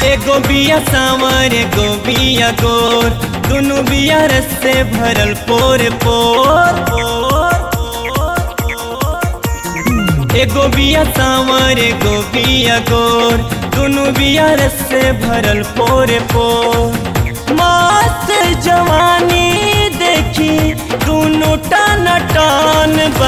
एगो बिया सावर एगो बिया गोर दुनु बिया रस से भरल पोर पोर एगो बिया सावर एगो बिया गोर दुनु बिया रस से भरल पोर पोर मस्त जवानी देखी दुनु टन टन बा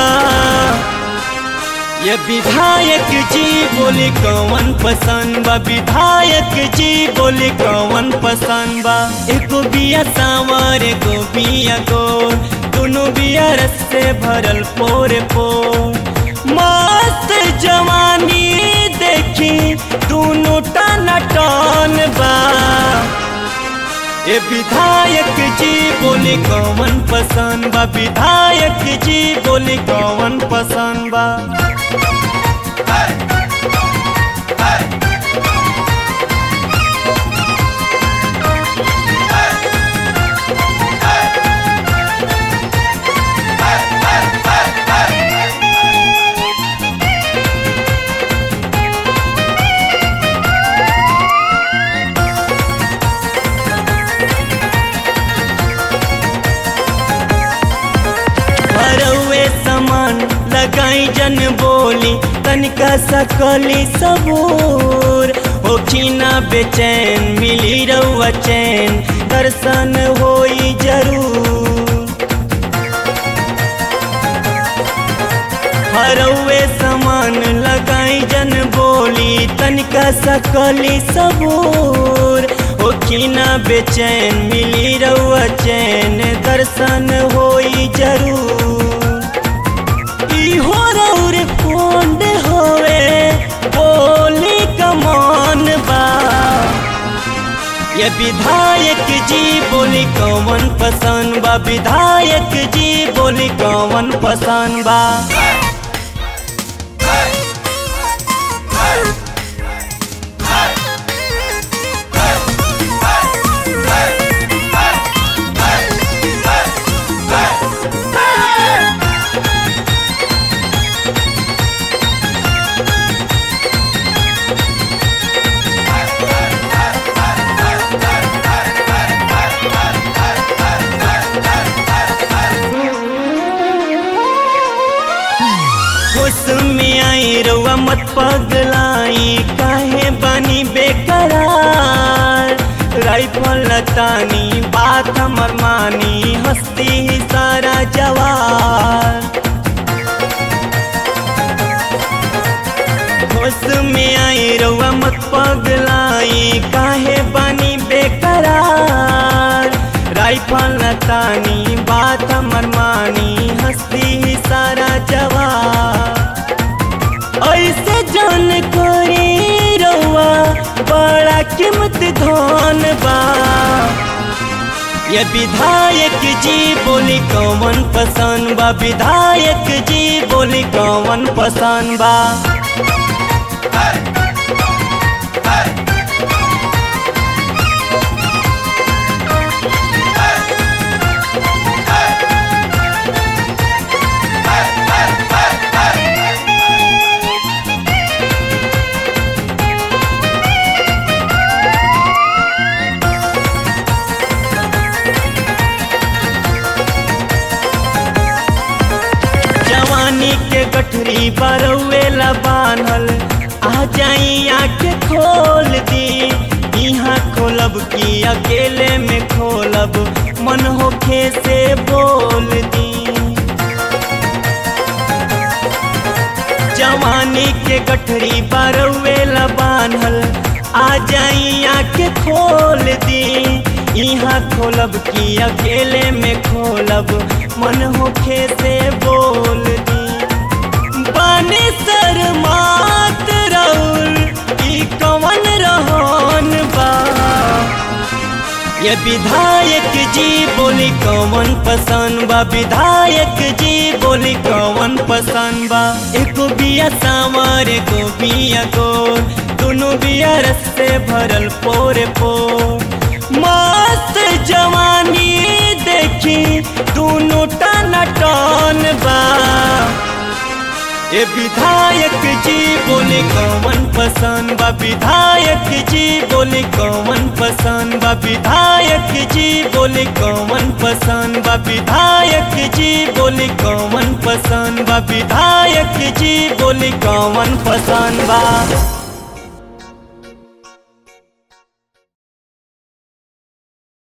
ये विधायक जी बोले कौन पसंद बा विधायक जी बोले कौन पसंद बा एगो बिया सावर एगो बिया गोर दोनों बिया रस से भरल पोर पोर मस्त जवानी देखी दोनों टन टन बा ए विधायक जी बोले कौन पसंद बा विधायक जी बोले कौन पसंद बा भरौए समान लगाई जन बोली तनिका सकली सबूर होखी ना बेचैन मिली रउआ चैन दर्शन होई जरूर हरौए समान लगाई जन बोली तनिका सकली सबूर होखी ना बेचैन मिली रउआ चैन दर्शन होई जरूर इहो रउर फोंड होवे बोली कमान बा ये विधायक जी बोली कौन पसंद बा विधायक जी बोली कौन पसंद बा होश में आई रउआ मत पगलाई काहे बनी बेकरार राइफल लतानी बात हमर मानी हस्ती ही सारा जवार होश में आई रउआ मत पगलाई काहे बनी बेकरार राइफल लतानी बात हमर मानी हस्ती ही सारा जवाब ऐसे जान करे रउआ बड़ा कीमत धन बा ये विधायक जी बोली कौन पसंद बा विधायक जी बोली कौन पसंद बा जवानी के गठरी बरौला बान्हल आ जाई आँखें खोल दी यहाँ खोलब की अकेले में खोलब मन होखे से बोल दी जवानी के गठरी बरौला बान्हल आ जाई आँखें खोल दी यहाँ खोलब की अकेले में खोलब मन होखे से बोल दी बानी सर मात रउल ई कवन रहन बा ये विधायक जी बोली कौन पसंद बा विधायक जी बोली कौन पसंद बा एको बिया सावर एको बिया गोर दोनों बिया रस से भरल पोरे पोर मस्त जवानी देखी दोनों टन टन बा ए विधायक जी बोले कौन पसंद बा विधायक जी बोले कौन पसंद बा विधायक जी बोले कौन पसंद बा विधायक जी बोले कौन पसंद बा विधायक जी बोले कौन पसंद बा